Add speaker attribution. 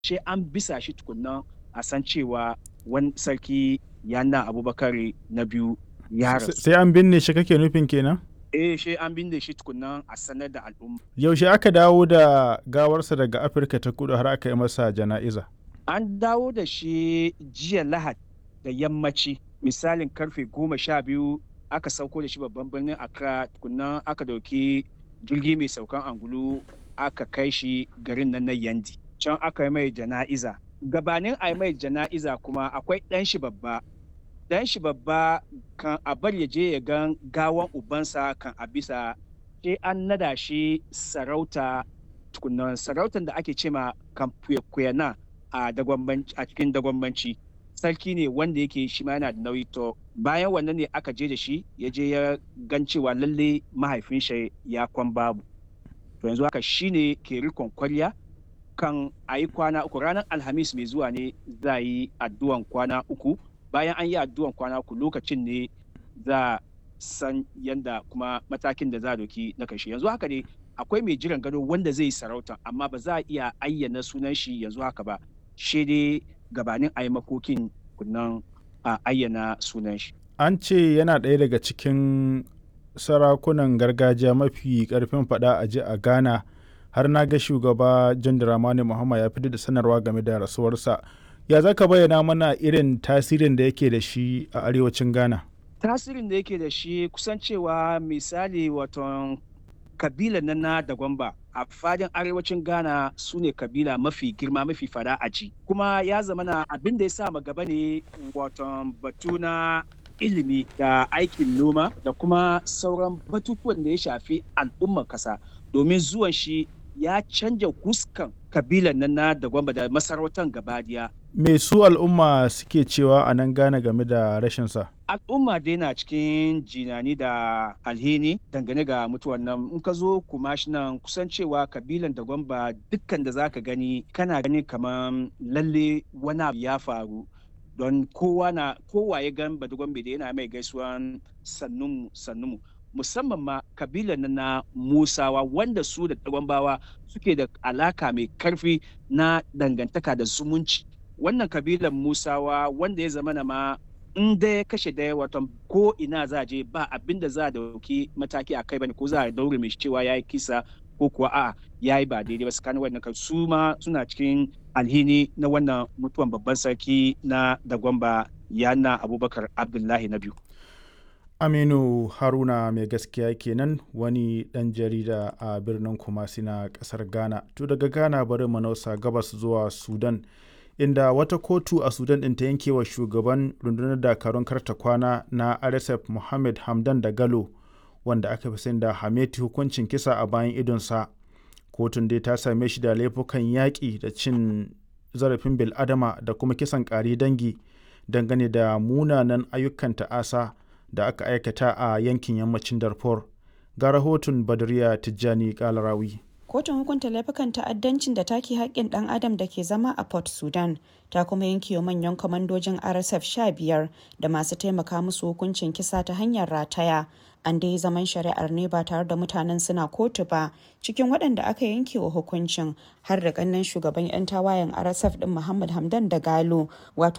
Speaker 1: sai an bisa shi tukunna a san cewa wani sarki yana abubakar na biyu ya rasu
Speaker 2: sai an binne shi kake nufin kenan
Speaker 1: eh sai an binne shi tukunna a sanar da al'umma
Speaker 2: yaushe aka dawo da gawarsa daga afirka ta kudu har aka yi masa jana'iza
Speaker 1: an dawo da shi jiya lahad da yammaci misalin karfe goma sha biyu aka sauko da shi babban birnin accra tukunna aka dauki jirgi mai saukan angulu aka kai shi garin nan na yandi can aka yi mai jana'iza gabanin a yi mai jana'iza kuma akwai ɗan shi babba ɗan shi babba kan a bar ya je ya gan gawan ubansa kan a bisa sai an nada shi sarauta tukunan sarautar da ake cema kan kuyana a a cikin dagwambanci sarki ne wanda yake shi ma yana da nauyi to bayan wannan ne aka je da shi ya je ya gan cewa lalle mahaifin shi ya kwan babu to yanzu haka shine ke rikon kwarya kan a yi kwana uku ranar alhamis mai zuwa ne za yi addu'an kwana uku bayan an yi addu'an kwana uku lokacin ne za san yanda kuma matakin da za a doki na kashe yanzu haka ne akwai mai jiran gado wanda zai yi sarauta amma ba za a iya ayyana sunan shi yanzu haka ba shi dai gabanin a yi makokin kunnan a ayyana sunan shi
Speaker 2: an ce yana ɗaya daga cikin sarakunan gargajiya mafi ƙarfin faɗa a ji a ghana har na ga shugaba john dramani muhammad ya fitar da sanarwa game da rasuwarsa ya za ka bayyana mana irin tasirin da yake da shi a arewacin ghana
Speaker 1: tasirin da yake da shi kusan cewa misali waton kabila na na da gwamba a fadin arewacin ghana su ne kabila mafi girma mafi fada a ji kuma ya zama na abin da ya sa gaba ne waton batu na ilimi da aikin noma da kuma sauran batutuwan da ya shafi al'ummar kasa domin zuwan shi ya canja huskan kabilan nan na da gwamba da masarautar gabadiya.
Speaker 2: Me su al'umma suke cewa a nan gane game da rashinsa?
Speaker 1: Al'umma dai na cikin jinani da alhini dangane ga mutuwan nan in ka zo kuma shi nan kusan cewa kabilan da gwamba dukkan da zaka gani kana gani kamar lalle wani abu ya faru don kowa na kowa ya gan badugwambe da yana mai gaisuwan sannunmu sannunmu musamman ma kabilan na musawa wanda su da tagwambawa suke da alaka mai karfi na dangantaka da zumunci wannan kabilan musawa wanda ya zama na ma in da ya kashe daya watan ko ina za a je ba abin da za a dauki mataki a kai bane ko za a daure mai cewa ya yi kisa ko kuwa a ya yi ba daidai ba tsakanin wannan su ma suna cikin alhini na wannan mutuwan babban sarki na dagwamba yana abubakar abdullahi na biyu
Speaker 2: aminu haruna mai gaskiya kenan wani dan jarida a birnin kumasi na kasar ghana to daga ghana bari manausa gabas zuwa sudan inda wata kotu a sudan ɗin ta yanke wa shugaban rundunar dakarun karta kwana na rsf mohammed hamdan da galo wanda aka fi sani da hameti hukuncin kisa a bayan idonsa kotun dai ta same shi da laifukan yaƙi da cin zarafin bil'adama da kuma kisan ƙari dangi dangane da munanan ayyukan ta'asa da aka aikata a yankin yammacin darfur ga rahoton badriya tijjani kalarawi
Speaker 3: kotun hukunta laifukan ta'addancin da take haƙƙin ɗan adam da ke zama a port sudan ta kuma yanke wa manyan kwamandojin rsf 15 da masu taimaka musu hukuncin kisa ta hanyar rataya an dai zaman shari'ar ne ba tare da mutanen suna kotu ba cikin waɗanda aka yanke wa hukuncin har da ƙannan shugaban 'yan tawayen rsf ɗin muhammad hamdan da galo wato